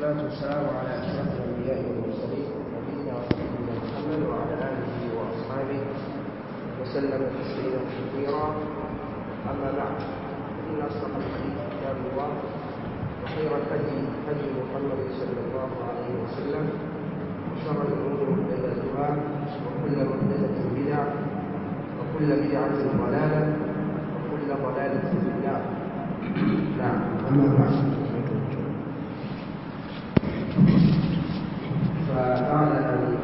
والصلاة والسلام على أشرف الأنبياء والمرسلين نبينا ونبينا محمد وعلى آله وأصحابه وسلم تسليما كثيرا أما بعد فإن أصدق الحديث كتاب الله وخير الهدي هدي محمد صلى الله عليه وسلم وشر الأمور محدثاتها وكل محدثة بدعة وكل بدعة ضلالة وكل ضلالة في النار نعم أما بعد فبعد أن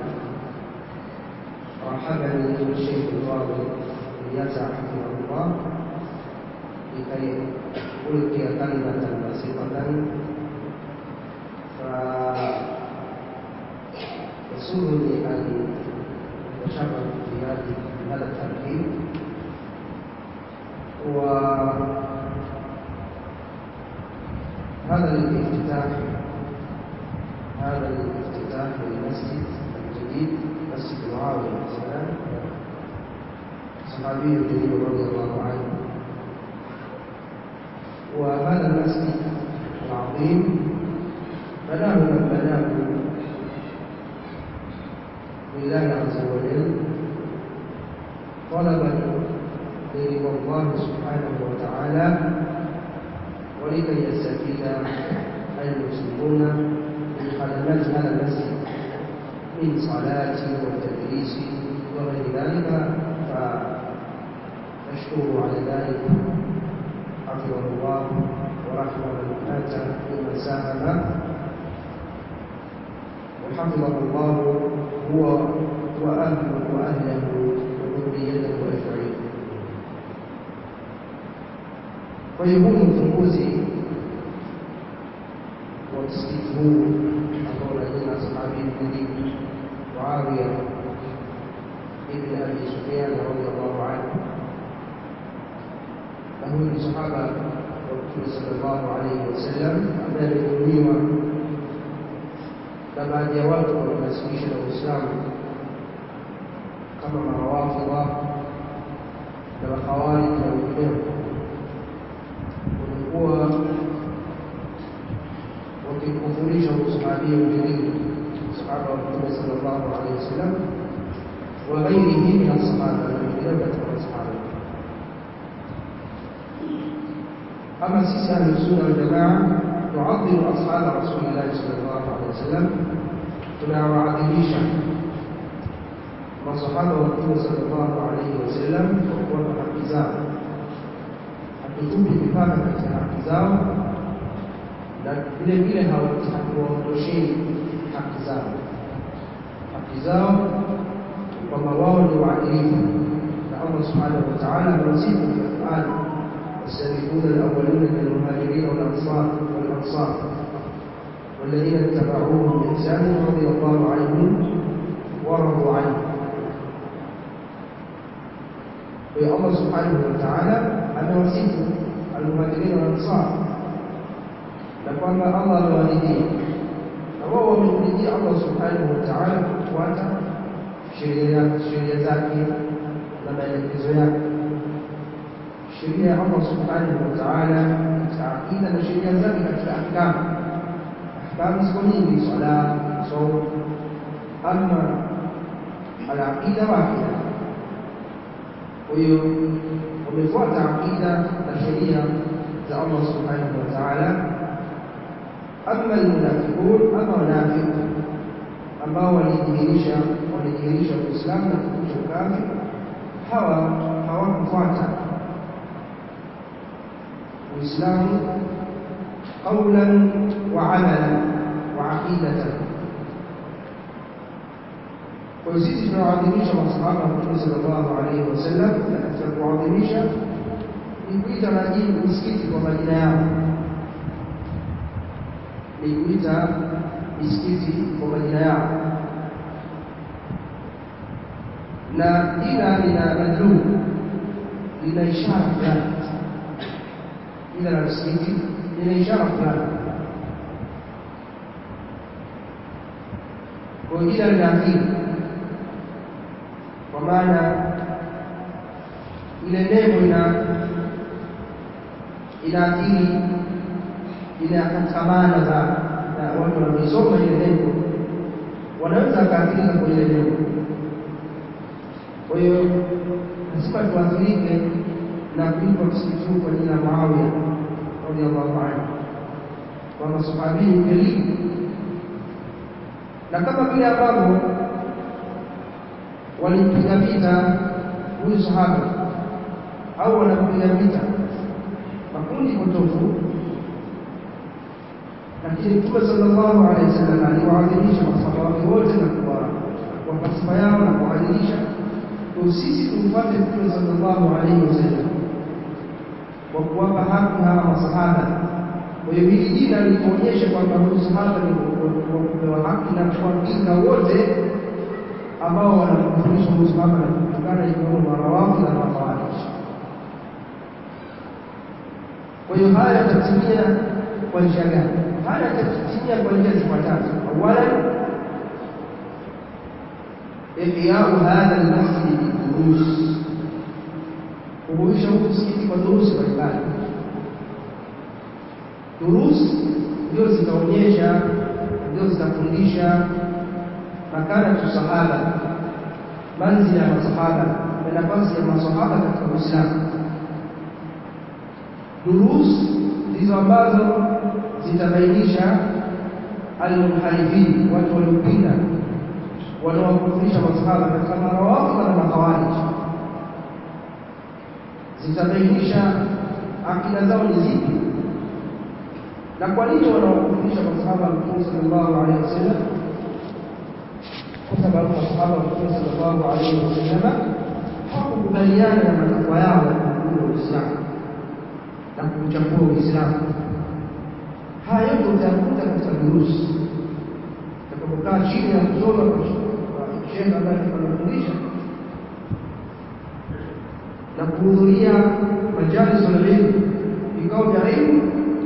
رحبني الشيخ الفاضل يسع حفظه الله لكي ألقي كلمة بسيطة فيسرني أن أتشرف في هذه هذا التركيب وهذا الافتتاح هذا الافتتاح للمسجد الجديد مسجد معاوية السلام صحابي جليل رضي الله عنه وهذا المسجد العظيم بناه من بناه لله عز وجل طلبا لرضا الله سبحانه وتعالى ولكي يستفيد المسلمون من خدمات هذا المسجد من صلاة وتدريس وغير ذلك فنشكره على ذلك حفظه الله ورحمه من اتى ممن ساهم وحفظه الله هو واهله واهله وذريته اجمعين فيكون ufunguzi wa msikiti huu ambao na jina sahabi mjini Muawiya ibn Abi Sufyan radhiyallahu anhu na huyu ni sahaba wa Mtume sallallahu alaihi wasallam ambaye alidhulumiwa na baadhi ya watu wanaonasibisha na Uislamu kama mawafidha na makhawarij na wengineo walikuwa wakimkufurisha usahabia ujilili sahaba wa Mtume sallallahu alaihi wasallam wa ghairihi min as-sahaba na wengineo katika masahaba أما سيس أهل السنة والجماعة تعظم أصحاب رسول الله صلى الله عليه وسلم tunawaadhimisha masahaba wa Mtume sallallahu alaihi wasallam kwa kuwapa haki zao, hatutupi mipaka katika haki zao, na vile vile hatuwaondoshei haki zao. Haki zao kwamba wao ni waadilifu, na Allah subhanahu wa ta'ala amewasifu katika Qur'ani السابقون الأولون من المهاجرين والأنصار والأنصار والذين اتبعوهم بإحسان رضي الله عنهم ورضوا عنه ويا الله سبحانه وتعالى أن وصف المهاجرين والأنصار لكن الله الوالدين وهو من ولدي الله سبحانه وتعالى kufuata sheria sheria zake na maelekezo yake sheria ya Allah subhanahu wa ta'ala katika aqida na sheria zake katika ahkamu. Ahkamu ziko nyingi, swala, saum, ama alaqida wahida. Kwa hiyo wamefuata aqida na sheria za Allah subhanahu wa ta'ala. Ama almunafiqun, ama wanafiq ambao walidhihirisha walidhihirisha Uislamu na kuficha ukafiri, hawa hawakufuata الإسلام قولا وعملا وعقيدة وسيسي tunawaadhimisha masahaba wa Mtume sallallahu alaihi wasallam, na katika kuwaadhimisha ni kuita majini misikiti kwa majina yao, ni kuita misikiti kwa majina yao, na jina lina madluu, lina ishara fulani jina la msikiti lina ishara fulani. Kwa jina linaathiri, kwa maana ile nembo ina inaathiri ile katika maana za na watu wanaoisoma ile lengo wanaweza wakaathirika kwa ile lengo. Kwa hiyo lazima tuathirike na kuitwa msikiti huu kwa jina la Muawiya radhiallahu anhu kwamba sahabii jalilu, na kama vile ambavyo walimpiga vita huyu sahaba au wanampiga vita makundi potofu, lakini Mtume sallallahu alaihi wasallam aliwaadhimisha masahaba wake wote na kuwapa sifa yao na kuwaadhimisha. Kwa sisi tumfuate Mtume sallallahu alaihi wasallam kwa kuwapa haki hawa masahaba. Kwa hiyo hili jina lituonyeshe kwamba huyu sahaba ni wakupewa haki na kuwapinga wote ambao wanamkufurisha huyu sahaba na kumtukana ikiwemo marawafidh na makhawarij. Kwa hiyo haya yatatimia kwa njia gani? Haya yatatimia kwa njia zifuatazo. Awalan, ihyau hadha almasjid bidurus, kuhuisha huu msikiti kwa durusi mbalimbali. Durus ndio zitaonyesha, ndio zitafundisha makanatu sahaba, manzila ya masahaba na nafasi ya masahaba katika Uislamu. Durus ndizo ambazo zitabainisha almunharifin, watu waliopinda wanaowakufurisha masahaba katika marawafidh na makhawarij. Zitabainisha akida zao ni zipi na kwa nini wanawakufurisha masahaba wa Mtume sallallahu alaihi wasallam, kwa sababu masahaba wa Mtume sallallahu alaihi wasallam hawakukubaliana na matakwa yao ya kuuua Uislamu na kuuchafua Uislamu. Haya yote utayakuta katika durusi utakapokaa chini ya kusoma kwa shekhe ambaye anafundisha na kuhudhuria majalisul ilmu, vikao vya ilmu,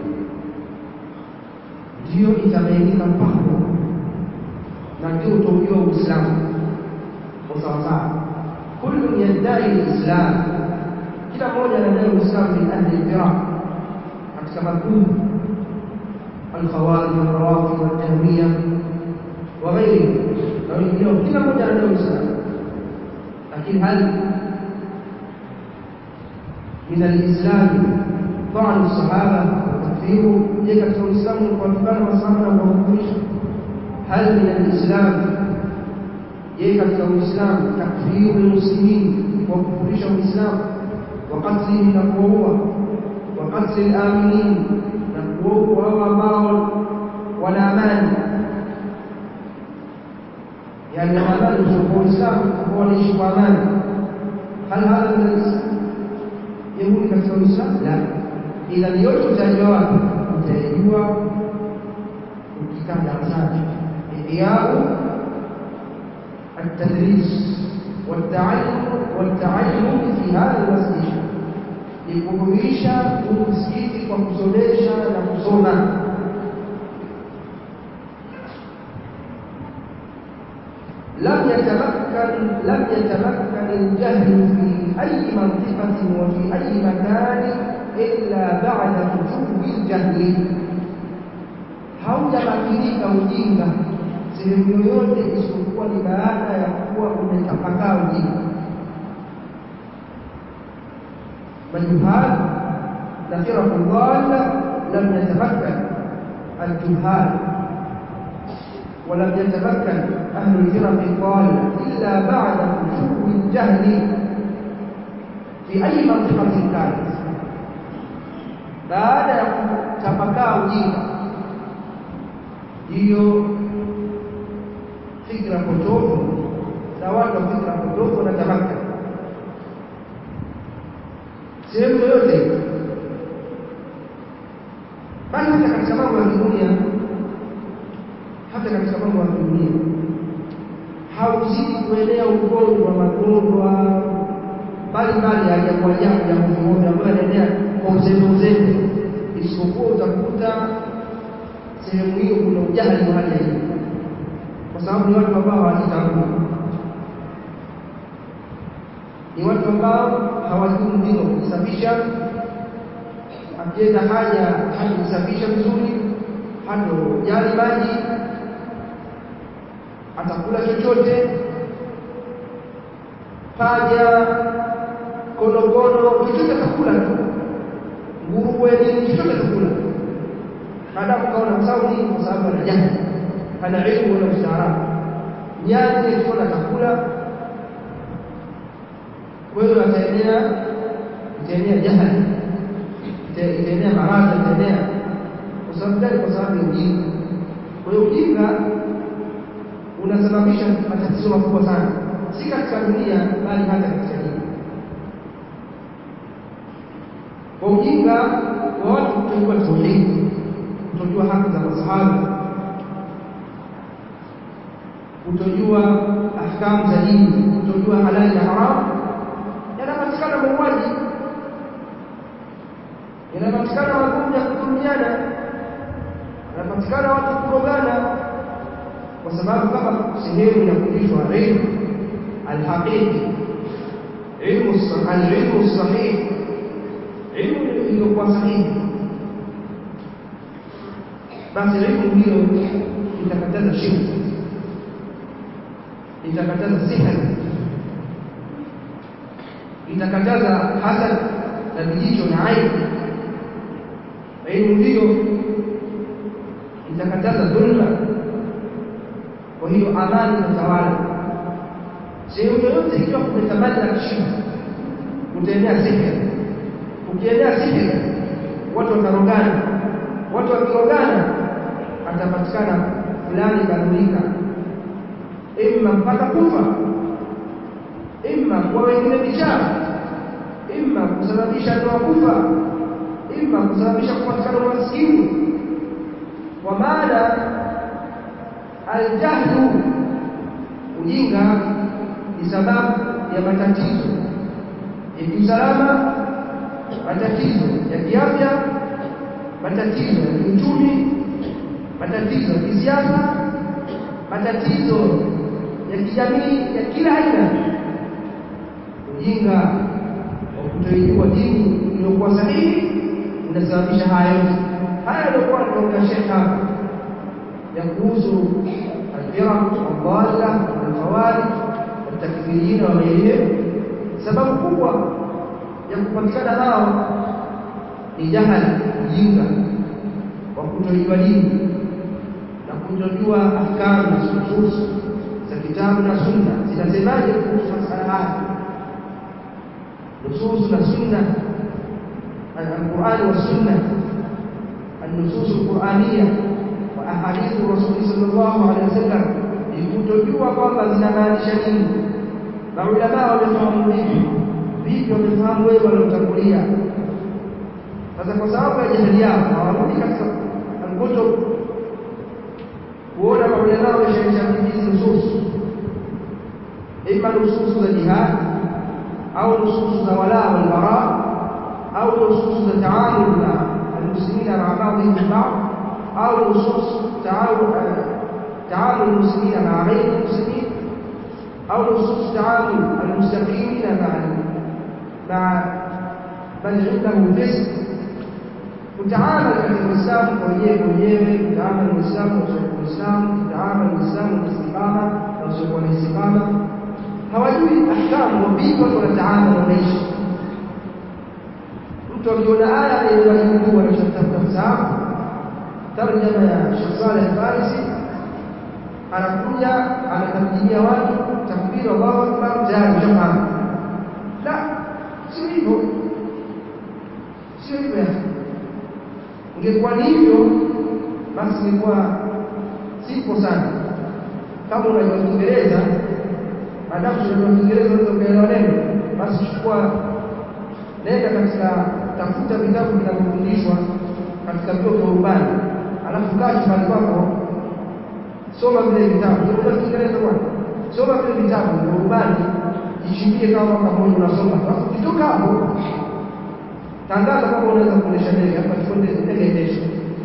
ndiyo itabainika mpako na ndio utaujua Uislamu kwa sawasawa. Kullu yaddai lislam, kila mmoja anadai Uislamu min ahli lfiraq, katika makundi alkhawarij walrawafid waljahmiya wa ghairihim na wengineo, kila mmoja anadai Uislamu, lakini hal min alislami ta'nu sahaba wa takfiru, je, katika Uislamu ni kuwatukana masahaba na kuwakufurisha? Hal min alislam, je, katika Uislamu takfiru lmuslimin, kuwakufurisha Uislamu wa qatlihim, na kuwaua wa qatli laminin, na kuwaua hao ambao wana amani, yani wana amani kutoka Uislamu, ambao wanaishi kwa amani. Hal hadha min alislam Yahudi katika Uislamu? La. Idhan yote utajua wapi? Utajua ukikaa darasani. Ihyau altadris waltaallum fi hadha almasjid, ni kuhuisha huu msikiti kwa kusomesha na kusoma. lam yatamakkan lam yatamakkan aljahlu fi أي منطقة وفي أي مكان إلا بعد وجوب الجهل haujamakinika ujinga sehemu yoyote isipokuwa ni baada ya kuwa umetapakaa ujinga. Majuhal na firaku dhalla lam yatamakkan aljuhal ولم يتمكن أهل الفرق الضالة إلا بعد وجوب الجهل fi ayi mantiqatin kanat, baada ya kutapakaa ujinga, hiyo fikra potofu na watu wa fikra potofu wanatamaka sehemu yoyote, bali hata katika mambo ya kidunia, hata katika mambo ya kidunia hauzidi kuenea ugonjwa, magonjwa mbalimbali ya ajabu ajabu ya ovyoovyo ambayo yanaenea kwa uzembe uzembe, isipokuwa utakuta sehemu hiyo kuna ujahili wa hali ya juu, kwa sababu ni watu ambao hawajitambui, ni watu ambao hawajui umuhimu wa kujisafisha. Akienda haja hajisafisha vizuri, hatojali maji atakula chochote paja konokono chochote atakula tu nguruwe nini chochote atakula maadamu kaona kwa sababu nini kwa sababu ana jahili ana ilmu wala ustaarabu nyani akiona atakula kwa hiyo ataenea itaenea jahali itaenea maradhi itaenea kwa sababu gani kwa sababu ya ujinga kwa hiyo ujinga unasababisha matatizo makubwa sana si katika dunia bali hata katika dini kwa ujinga wa watu kutojua tauhidi kutojua haki za masahaba kutojua ahkamu za dini kutojua halali na haramu yanapatikana mauaji yanapatikana magumu ya kudhulumiana yanapatikana watu kurogana kwa sababu kama sehemu ya kufundishwa ilmu alhaqiqi ilmu alilmu sahih ilmu iliyokuwa sahihi basi ilmu hiyo itakataza shirki itakataza sihri itakataza hasad na vijicho na aibu elimu hiyo itakataza dhulma kwa hiyo amani itatawala sehemu yoyote ikiwa kumetamani shirki utaenea sihri ukienea sihri watu watarogana watu wakirogana atapatikana fulani kadhulika imma mpaka kufa imma kwa wengine bichara imma kusababisha ndoa kufa imma kusababisha kupatikana umaskini kwa maana aljahlu ujinga ni sababu ya matatizo ya kiusalama matatizo ya kiafya matatizo ya kiuchumi matatizo ya kisiasa matatizo ya kijamii ya kila aina ujinga wa kutoijua dini iliyokuwa sahihi unasababisha haya yote haya yaliokuwa anaongea shekh hapa ya kuhusu alfiraq aldalla walkhawarij waltakfirina wa ghairihim sababu kubwa ya kupatikana hao ni jahali ujinga wa kutojua dini na kutojua ahkamu na nusus za kitabu na sunna zinasemaje kuhusu masala haya nusus na sunna القرآن والسنة النصوص القرآنية وأحاديث الرسول صلى الله عليه وسلم لكتجوا kwamba zinamaanisha nini maulamaa wamefahamu vipi vipi wamefahamu wewe waliotangulia sasa kwa sababu ya jahili yao hawarudi katika alkutub kuona maulamaa wameshaisha hizi nususu ima nususu za jihad au nususu za wala walbara au nususu za taamul na almuslimina maa baadhihim bibad au nusus taamul almuslimina maa ghairi almuslimin au nusus taamul almustaqimina maa maa man indahu fisq kutaamali katika Uislamu kwa wenyewe kwa wenyewe, kutaamali Uislamu na usiokuwa Uislamu, kutaamali Uislamu na istiqama na usiokuwa na istiqama. Hawajui ahkamu, vipi watu wanataamali, wanaishi. Mtu akiona aya yenye majibu anachotafuta kusahabu, tarjama ya Sheikh Saleh Farisi, anakuja anatarjimia watu takbir, Allahu akbar, tayari ushafahamu. La, sio hivyo, sio hivyo yake ingekuwa ni hivyo basi ingekuwa simple sana kama unajua Kiingereza maadamu unajua Kiingereza unaweza ukaelewa neno basi chukua nenda katika tafuta vitabu vinavyofundishwa katika vyuo vya urubani alafu kaa chumbani kwako soma vile vitabu unajua Kiingereza bwana soma vile vitabu vya urubani jichimbie kama mwaka mmoja unasoma alafu ukitoka hapo tangaza kama unaweza kuendesha ndege hapa tuende ndege endesha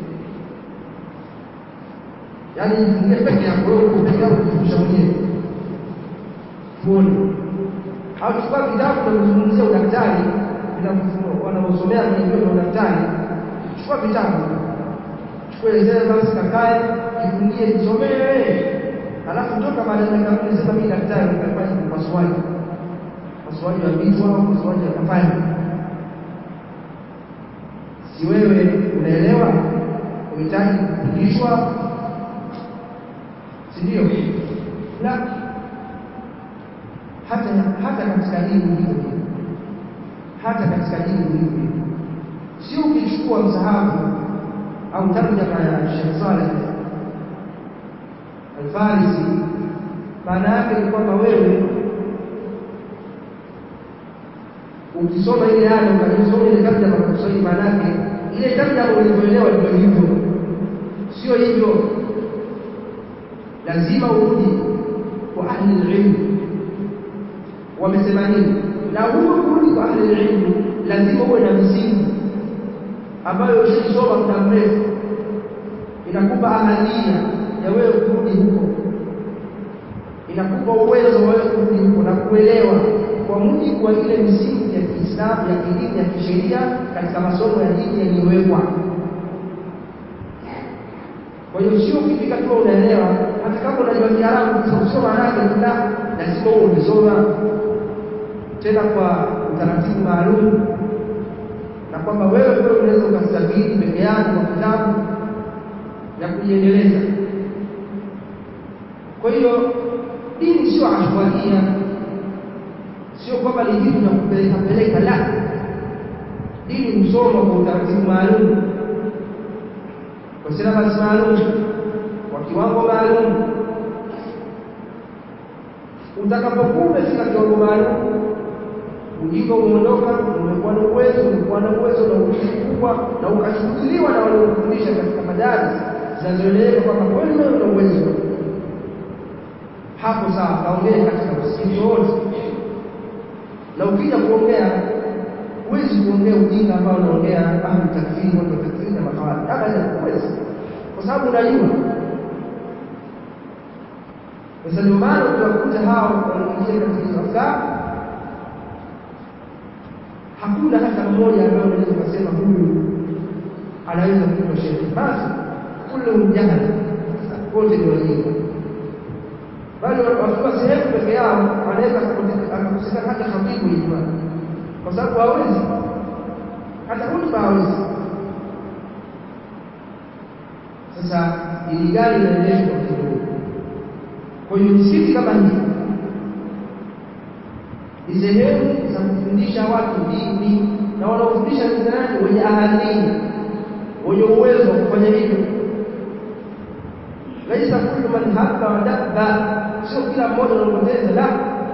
yaani jifungie peke yako wewe uko peke yako kujifundisha mwenyewe tuone au chukua vitabu vinavyozungumzia udaktari wanaosomea kwenye vyuo vya udaktari chukua vitabu kuelezea basi kakae jifungie jisomee alafu toka baada ya dakika kumi sema mimi daktari nimefanya upasuaji upasuaji wa vichwa au upasuaji wa kafani si wewe unaelewa unahitaji kufundishwa si ndio la hata hata katika dini hivyo hata katika dini hivyo sio ukichukua msahafu au tarjama ya Sheikh Saleh Al-Farisi maana yake ni kwamba wewe ukisoma ile aya ukajisoma ile tarjama kwa Kiswahili maana yake ile tarjama ulivyoelewa ndio hivyo sio hivyo lazima urudi kwa ahli ilmu wamesema nini na huko kurudi kwa ahli ilmu lazima uwe na misingi ambayo ushaisoma muda mrefu inakupa ahalia ya wewe kurudi huko inakupa uwezo wa wewe kurudi huko na kuelewa kwa mujibu wa ile misingi ya Kiislamu ya kidini ya kisheria katika masomo ya dini yaliyowekwa kwa hiyo sio ukifika tu unaelewa hata kama unajua Kiarabu sio maana yake la lazima uwe umesoma tena kwa utaratibu maalum na kwamba wewe wewe unaweza ukastafidi peke yako kwa kitabu na kujiendeleza kwa hiyo dini sio ashwaria sio kwamba ni vitu vya kupeleka peleka la dini husoma kwa utaratibu maalum kwa silabasi maalum kwa kiwango maalum utakapokuwa umefika kiwango maalum ujinga umeondoka umekuwa na uwezo umekuwa na uwezo na ujuzi mkubwa na ukachukuliwa na waliokufundisha katika madaris zinazoeleweka kwamba kweli wewe una uwezo hapo sawa kaongea katika msikiti wote na ukija kuongea huwezi kuongea ujinga ambao unaongea ahli takfiri watu wa takfiri na makawali abadan huwezi kwa sababu unajua sasa ndio maana utawakuta hao wanaoingia katika hizo afkari hakuna hata mmoja ambaye unaweza kusema huyu anaweza kuitwa shekhi basi kullu jahala wote ni wajinga bali wakiwa sehemu peke yao wanaweza akakusika hata khatibu Ijumaa kwa sababu hawezi hata hutuba hawezi sasa ili gari inaendeshwa kwa kidogo kwa hiyo misikiti kama hii ni sehemu za kufundisha watu dini na wanaofundisha ni nani wenye ahali wenye uwezo wa kufanya hivyo laisa kullu man habba wa dabba sio kila mmoja anapoteza la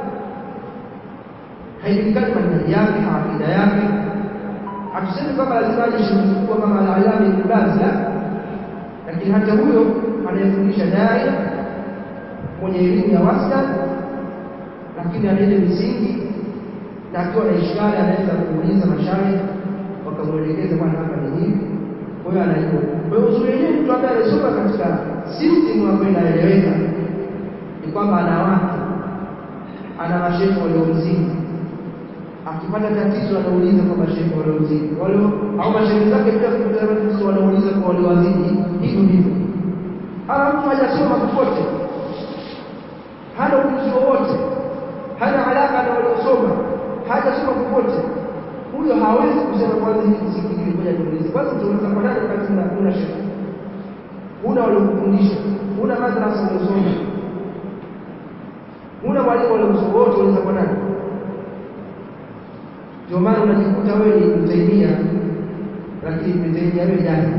haijulikani manhaji yake akida yake hatusemi kwamba lazima aje shirikikuwa kama al-alama ibn Baz la lakini hata huyo anayefundisha daia mwenye elimu ya wastani lakini ana ile misingi na akiwa na ishkali anaweza kuuliza mashaikh wakamwelekeza bwana hapa ni hivi kwa hiyo anajua kwa hiyo uzuri wenyewe mtu ambaye amesoma katika system ambayo inaeleweka ni kwamba ana watu ana mashehe waliomzidi akipata tatizo anauliza kwa mashehe waliomzidi wale au mashehe zake pia kupata tatizo wanauliza kwa waliowazidi hivyo hivyo ana mtu hajasoma popote hana ujuzi wowote hana alaka na waliosoma hajasoma popote huyo hawezi kusema kwanza hiki kisikiliwe ngoja niulize kwanza utauliza kwa nani wakati una una shehe huna waliokufundisha huna madrasa uliosoma huna mwalimu waliosoma wote uliza kwa nani ndio maana unajikuta wewe ni Ibn Taymiyyah lakini Ibn Taymiyyah wewe jahili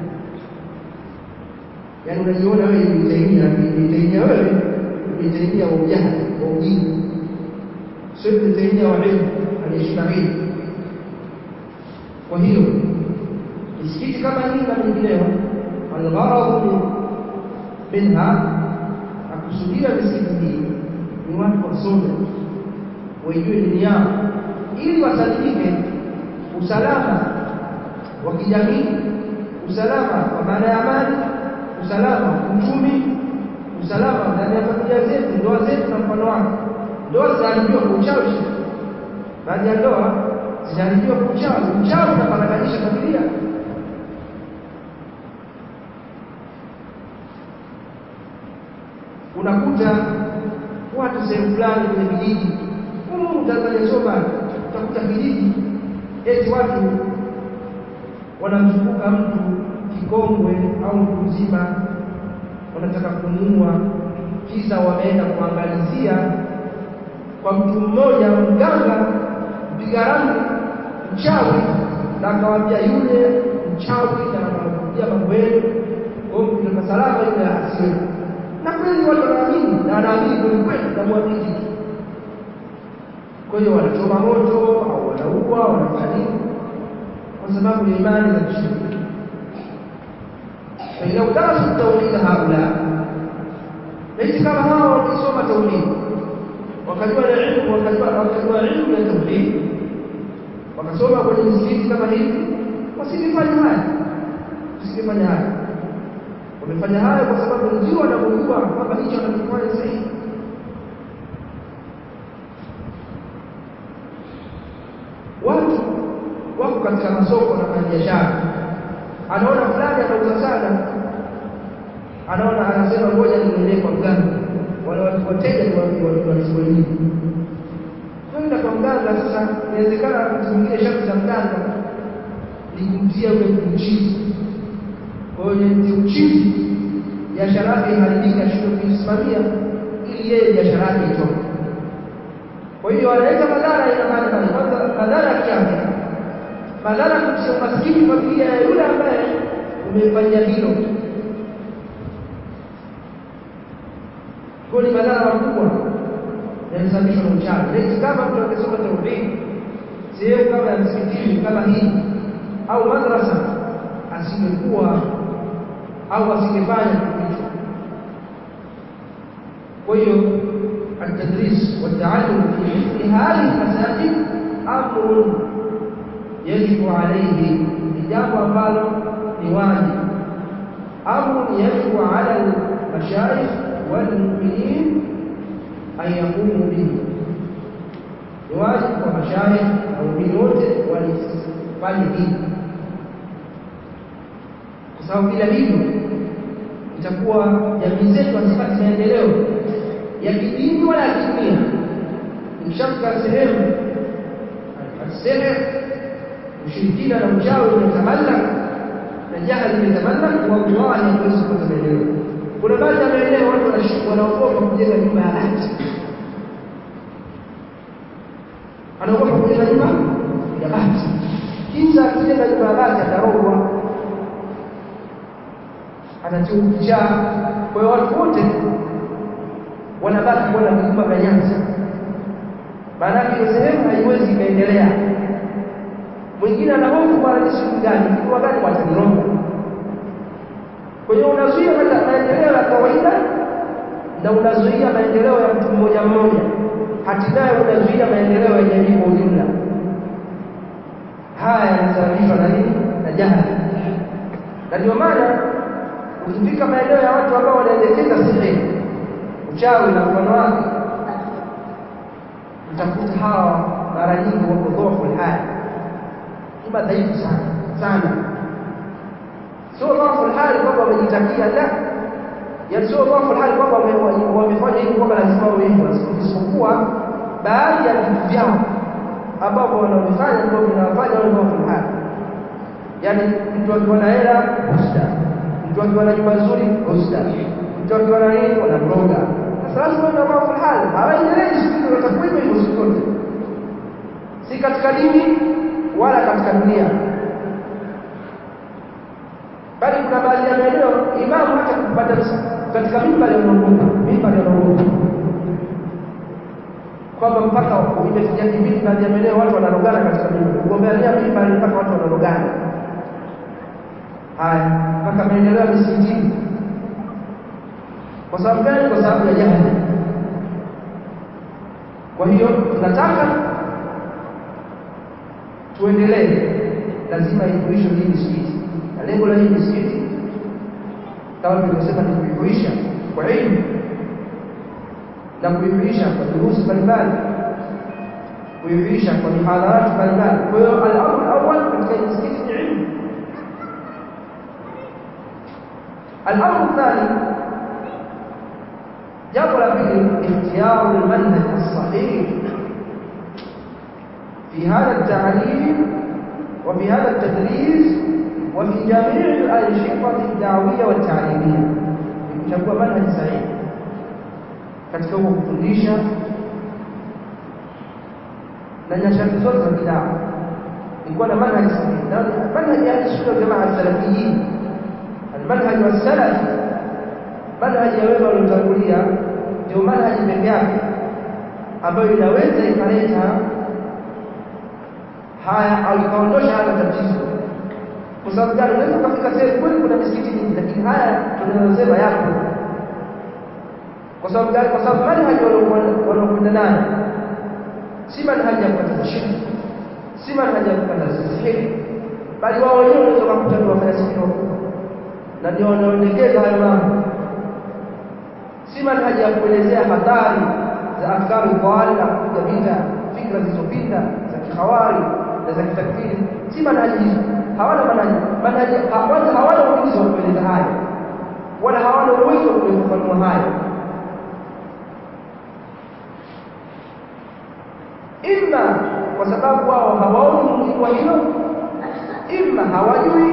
yaani unajiona wewe ni Ibn Taymiyyah lakini Ibn Taymiyyah wewe Ibn Taymiyyah wa ujahili wa ujinga sio Ibn Taymiyyah wa ilmu aliyeshika ilmu kwa hiyo misikiti kama hii na mingineyo algharadu minha akusudia misikiti hii ni watu wasome waijue dini yao ili wasalimike usalama wa kijamii usalama kwa maana ya amani usalama wa uchumi usalama ndani ya familia zetu ndoa zetu na mfano wake ndoa zinaharibiwa kwa uchawi baadhi ya ndoa zinaharibiwa kwa uchawi uchawi unaparaganyisha familia unakuta watu sehemu fulani kwenye vijiji humu Tanzania sio mbali utakuta kijiji eti watu wanamzunguka mtu kikongwe au mtu mzima wanataka kumuua kisa wameenda kuangalizia kwa mtu mmoja mganga mpiga ramli mchawi na akawaambia yule mchawi na anakuja mambo yenu kwa hiyo mtoka salama yule asiwe na kweli watu wanaamini na wanaamini kweli kweli na muamini kitu kwa hiyo wanachoma moto au wanaua wanafanya nini kwa sababu ya imani za kishiriki فإذا درسوا التوحيد هؤلاء ليس كما هao wamesoma tauhid wakajua na ilmu wakajua wakajua ilmu ya tauhid wakasoma kwenye misikiti kama hivi wasingefanya haya wasingefanya haya wamefanya haya kwa sababu ndio wanakujua kwamba hicho wanachofanya sahihi watu wako katika masoko na biashara anaona fulani anauza sana anaona anasema ngoja niende kwa mganga wale watu wateja ni watu wa Kiswahili kwenda kwa mganga sasa inawezekana wakati mwingine sharti za mganga ni kumtia yule mchizi kwa hiyo ni uchizi biashara yake iharibika shida kuisimamia ili yeye biashara yake itoke kwa hiyo analeta madhara ina maana kwanza madhara ya kiafya madhara kutia umaskini familia ya yule ambaye umefanyia hilo kwa ni madhara makubwa yanasababishwa na uchawi laiti kama mtu angesoma tauhid sehemu kama ya msikitini kama hii au madrasa asingekuwa au asingefanya kitu hicho kwa hiyo التدريس والتعلم في مثل هذه المساجد أمر يجب عليه jambo ambalo ni wajibu amru yajibu ala almashayikh walmu'minin an yaqumu bihi ni wajibu kwa mashayikh na waumini wote walifanye hivi kwa sababu bila hivyo itakuwa jamii zetu hazipati maendeleo ya kidini wala ya kidunia ikishafika sehemu aseme ushirikina na uchawi umetamallak na jahali imetamallak wallahi hawezi kupata maendeleo kuna baadhi ya maeneo watu wanaogopa kujenga nyumba ya bati anaogopa kujenga nyumba ya bati kisa akijenga nyumba ya bati atarogwa atatiwa kichaa kwa hiyo watu wote wanabaki kuwa na vijumba vya nyasi maanake hiyo sehemu haiwezi ikaendelea mwingine ana hofu bwana ni siku gani kitu gani wataniroga kwa hiyo unazuia maendeleo ya kawaida na unazuia maendeleo ya mtu mmoja mmoja hatimaye unazuia maendeleo ya jamii kwa ujumla haya yanasababishwa na nini na jahali na ndio maana ukifika maeneo ya watu ambao wanaendekeza sihiri uchawi na mfano wake utakuta hawa mara nyingi wako dhofu hali ni madhaifu sana sana sio dhofu hali kwamba wamejitakia la ya sio dhofu hali kwamba wamefanya hivyo kwamba lazima wawe hivyo isipokuwa baadhi ya vitu vyao ambavyo wanavifanya ndio vinawafanya wawe dhofu hali yaani mtu akiwa na hela husda mtu akiwa na nyumba nzuri husda mtu akiwa na nini wanamroga sasa lazima ndio dhofu hali hawaendelei siku hizo watakuwa hivyo siku zote si katika dini wala katika dunia bali kuna baadhi ya maeneo imamu hata kupata katika mimbari wanaogopa mimbari wanaogopa kwamba mpaka imefikia kipindi baadhi ya maeneo watu wanarogana katika mimbari kugombania mimbari mpaka watu wanarogana haya mpaka maendeleo ya misikitini kwa sababu gani kwa sababu ya jahili kwa hiyo tunataka tuendelee lazima ihuishwe hii misikiti na lengo la hii misikiti kama tulivyosema ni kuihuisha kwa elimu na kuihuisha kwa durusi mbalimbali kuihuisha kwa mihadharati mbalimbali kwa hiyo al-amru awwal katika misikiti ni ilmu al-amru thani jambo la pili ikhtiyaru almanhaj as-sahih في هذا التعليم وفي هذا التدريس وفي جميع الأنشطة الدعوية والتعليمية kuchagua manhaji sahihi katika huko kufundisha na nyakati zote za bidaa ni kuwa na manhaji sahihi na manhaji ya sunna jamaa salafiyin almanhaj wasalafi manhaji ya wema waliotangulia ndio manhaji pekee yake ambayo inaweza ikaleta haya au ikaondosha haya matatizo kwa sababu gani unaweza kufika sehemu kweli kuna misikiti mingi lakini haya tunayosema yapo kwa sababu gani kwa sababu manhaji wanaokwenda nayo si manhaji ya kukataza shirki si manhaji ya kukataza sihiri bali wao wenyewe wanaweza kukuta ni wafanya sihiri wakubwa na ndio wanaoendekeza hayo mambo si manhaji ya kuelezea hatari za afkari dhali na kupiga vita fikra zilizopinda za kikhawari na za kitakfiri si manhaji hizo hawana manhaji manhaji kwanza hawana ujuzi wa kueleza haya wala hawana uwezo wa kufafanua haya imma kwa sababu wao hawaoni umuhimu wa hilo imma hawajui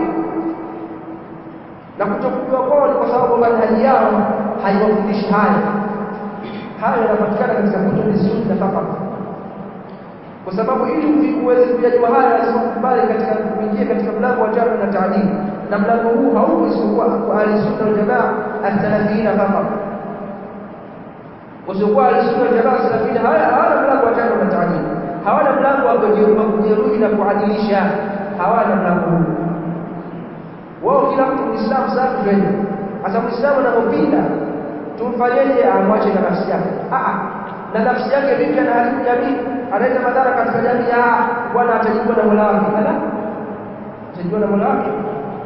na kutokujua kwao ni kwa sababu manhaji yao haiwafundishi haya haya yanapatikana katika kutubi sunna fakat kwa sababu ili uweze kujua haya lazima ukubali katika kuingia katika mlango wa jarh na ta'dil na mlango huu hauko isipokuwa kwa ahli sunna wal jamaa as-salafiyina fakat wasiokuwa ahli sunna wal jamaa salafiyina hawana mlango wa jarh na ta'dil hawana mlango wa kujeruhi na kuadilisha hawana mlango huu wao kila mtu muislamu safi twende hasa muislamu anapopinda tumfanyeje amwache na nafsi yake ah na nafsi yake vipi anaharibu jamii analeta madhara katika jamii ah bwana atajibwa na Mola wake ala atajibwa na Mola wake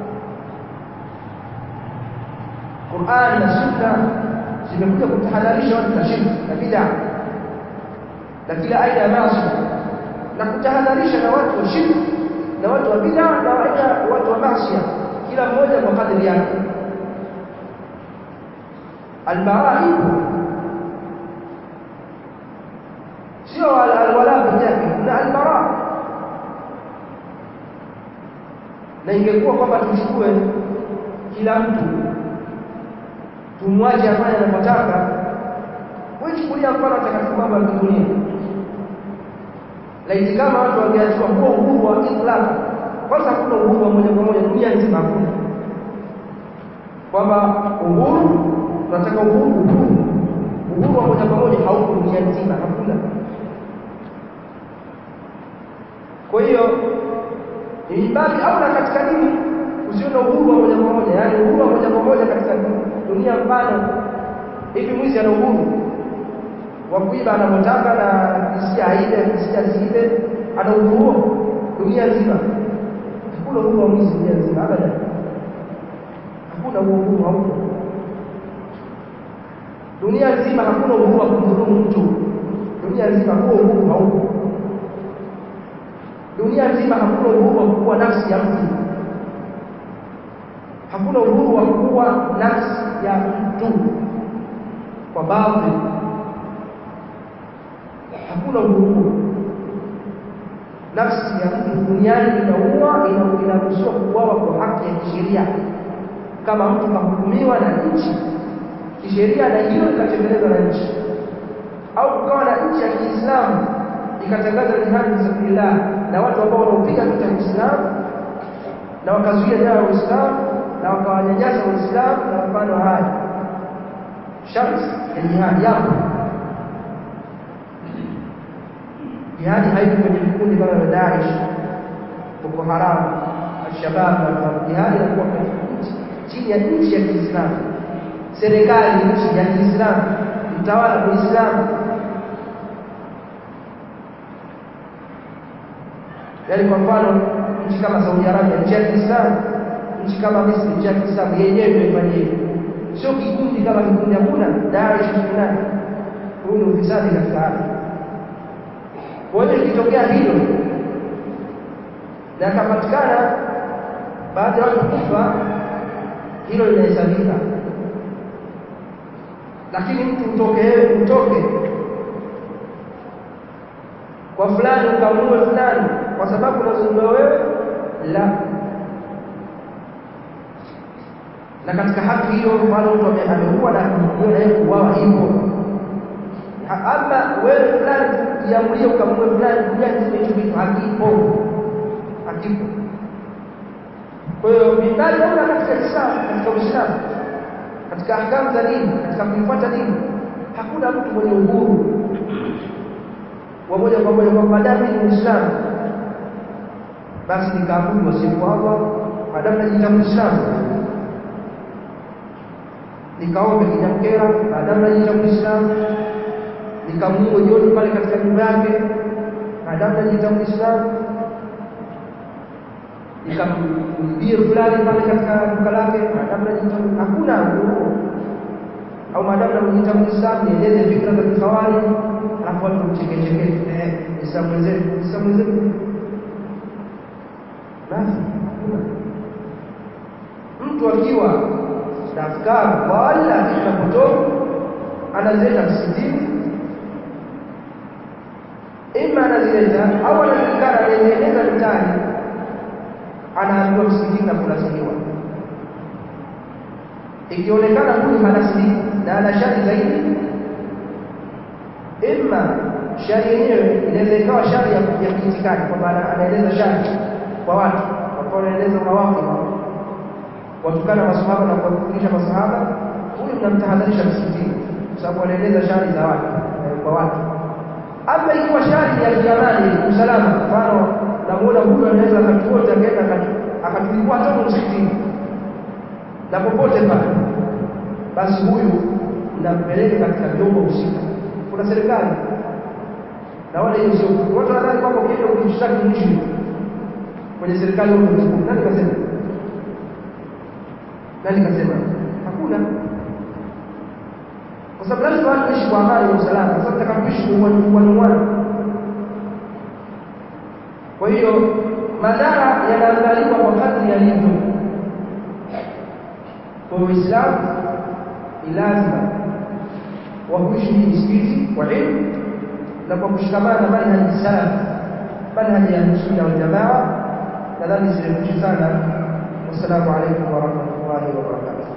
Qur'an na Sunna zimekuja kutahadharisha watu na shirki na bid'a na kila aina ya maasi na kutahadharisha na watu wa shirki na watu wa bid'a na watu wa maasi kila mmoja kwa kadri yake albaraa ipo sio alwala pekee yake na albaraa na ingekuwa kwamba tuchukue kila mtu tumwache afanye anapotaka wewe chukulia mfano takatifu mambo ya kidunia laiti kama watu wangeachua huo uhuru wa itlaq kwanza hakuna uhuru wa moja kwa moja dunia nzima hakuna kwamba uhuru tunataka uhuru uhuru uhuru wa moja kwa moja hauko dunia nzima hakuna kwa hiyo ibadi au na katika dini usio na uhuru wa moja kwa moja yani uhuru wa moja kwa moja katika dunia mfano hivi mwizi ana uhuru wa kuiba anapotaka na kisikia aibe kisikia asiibe ana uhuru huo dunia nzima hakuna uhuru wa mwizi dunia nzima abadan hakuna huo uhuru hauko dunia nzima hakuna uhuru wa kumdhulumu mtu dunia nzima huo uhuru hauko dunia nzima hakuna uhuru wa kuua nafsi ya mtu hakuna uhuru wa kuua nafsi ya mtu kwa baadhi hakuna uhuru nafsi ya mtu duniani inaua inaruhusiwa kuuawa kwa haki ya kisheria kama mtu kahukumiwa na nchi kisheria na hilo likatekelezwa na nchi au kukawa na nchi ya Kiislamu ikatangaza jihadi fisabilillah na watu ambao wanaopiga vita Uislamu na wakazuia dawa ya Uislamu na wakawanyanyasa Waislamu na mfano haya sharti ya jihadi yapo jihadi haiko kwenye vikundi kama vya Daesh Boko Haram Al-Shabaab na jihadi inakuwa kwenye nchi chini ya nchi ya Kiislamu serikali nchi ya Kiislamu mtawala Muislamu yaani kwa mfano nchi kama Saudi Arabia nchi ya Kiislamu nchi kama Misri nchi ya Kiislamu yenyewe ndio ifanye hivyo sio kikundi kama kikundi hakuna Daesh sunani huu ni ufisadi katika ardhi kwa hiyo ikitokea hilo na akapatikana baadhi ya watu kufa hilo linahesabika lakini mtu utoke utoke kwa fulani ukamue fulani kwa sababu unazungumza wewe la na katika haki hiyo mfano mtu ameua na kuhukumiwa na yeye kuuawa ipo ama wewe fulani jiamulie ukamue fulani kuja niseme hicho kitu hakipo hakipo kwa hiyo mibali naona katika Islam katika Uislamu katika ahkamu za dini katika kuifuata dini hakuna mtu mwenye uhuru wa moja kwa moja kwamba madamu ni Muislamu basi nikaabudu wasiyekuwa Allah madamu najiita Muislamu nikaombe kijamkera madamu najiita Muislamu nikamuue jioni pale katika nyumba yake madamu najiita Muislamu nikamwibie fulani pale katika duka lake maadamu najiita hakuna huo au maadamu najiita Muislamu nieleze fikra za kihawari alafu watu mchekecheke eh Muislamu wenzetu Muislamu wenzetu basi mtu akiwa na afkari wala fikra potofu anazileta msikitini ima anazileta au anajulikana anaendeleza mtaani anaambiwa msikitini na kunasiliwa ikionekana huyu hanasili na ana shari zaidi ima shari yenyewe inaweza ikawa shari ya, ya kiitikadi kwamba anaeleza shari kwa watu kwa anaeleza mawafi watukana masahaba na kuwakufurisha masahaba huyu mnamtahadharisha msikitini kwa sababu anaeleza shari za watu kwa watu ama ikiwa shari ya kiamani usalama mfano namuona huyu anaweza wakati wote akaenda akatulipua hata msikitini na popote pale basi huyu mnampeleka katika vyombo husika kuna serikali na wala hiyo sio watu wanadhani kwamba ukienda kujishtaki mwishi kwenye serikali huko mkuu nani kasema nani kasema hakuna kwa sababu lazima watu waishi kwa amani na usalama kwa sababu tutakapoishi kwa uwana kwa hiyo madhara yanaangaliwa kwa kadri yalivyo kwa Uislamu ni lazima wa kuishi hii misikiti kwa ilmu na kwa kushikamana na manhaji salaf manhaji ya sunna wal jamaa nadhani sirefushi sana wassalamu alaikum warahmatullahi wabarakatuh